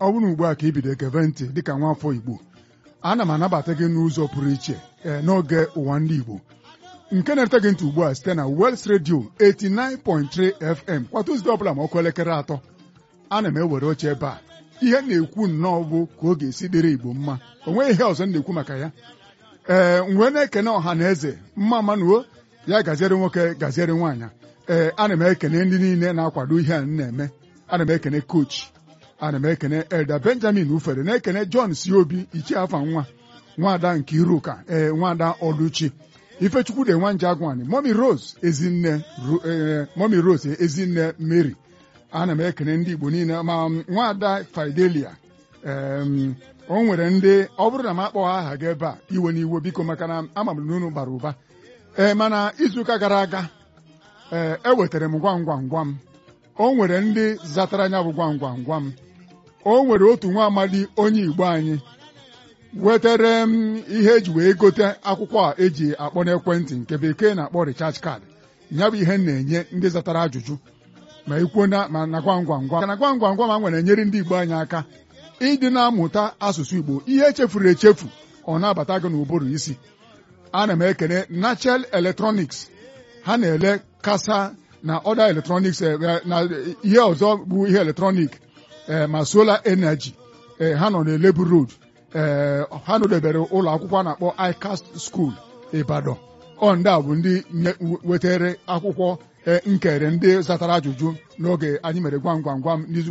ọ bụrụ ugbu a ka ibido ekeve ntị dịka nwaafọ Igbo ana m anabata gị n'ụzọ pụrụ iche ee n'oge ụwa ndị Igbo nke na-ete gị ntị ugbu a site na Wels Radio 89.3 FM kwa Tuzdee ọbụla ma ọkụ elekere atọ ana m ewere oche ebe a ihe m na-ekwu nnọọ bụ ka ọ ga-esi dịrị Igbo mma o nweghị ihe ọzọ m na-ekwu maka ya ee mgbe na-ekene ọha na eze mma manuo ya gaziere nwoke gaziere nwaanyị ee ana m ekene ndị niile na-akwado ihe a m na-eme ana m ekene kochi ana m ekene Elda Benjamin Ufere na-ekene John Siobi ichie afa nwa nwada nke Iruka ee nwada Oluchi Ifechukwu de nwanje agwani Momi Rose ezinne Momi Rose ezinne Mary ana m ekene ndị Igbo niile ma nwada Fidelia o nwere ndị ọ bụrụ na m akpọghị aha gị ebe a iwe n'iwe biko maka na ama m na unu bara ụba ee mana izuụka gara aga ee ewetara m gwam gwam gwam o nwere ndị zatara anya bụ gwam gwam gwam o nwere otu nwa amadi onye Igbo anyị wetere m ihe eji wee gote akwụkwọ a eji akpọ n'ekwentị nke bekee na-akpọ recharge card ya bụ ihe m na-enye ndị zatara ajụjụ ma ikwuo na ma na gwam gwam gwam na gwam gwam gwam a nwere enyere ndị Igbo anyị aka ịdị na-amụta asụsụ Igbo ihe echefuru echefu ọ na-abata gị n'ụbụrụ isi ana m ekene Nachel Electronics ha na-ele kasa na ọda eletrọniks na ihe ọzọ bụ ihe eletrọnik ma solar energy ha nọ n'Elebu Road ha nọdebere ụlọ akwụkwọ a na-akpọ ICAST School Ibadan ọ ndị a bụ ndị wetere akwụkwọ nkere ndị zatara ajụjụ n'oge anyị mere gwam gwam gwam n'izu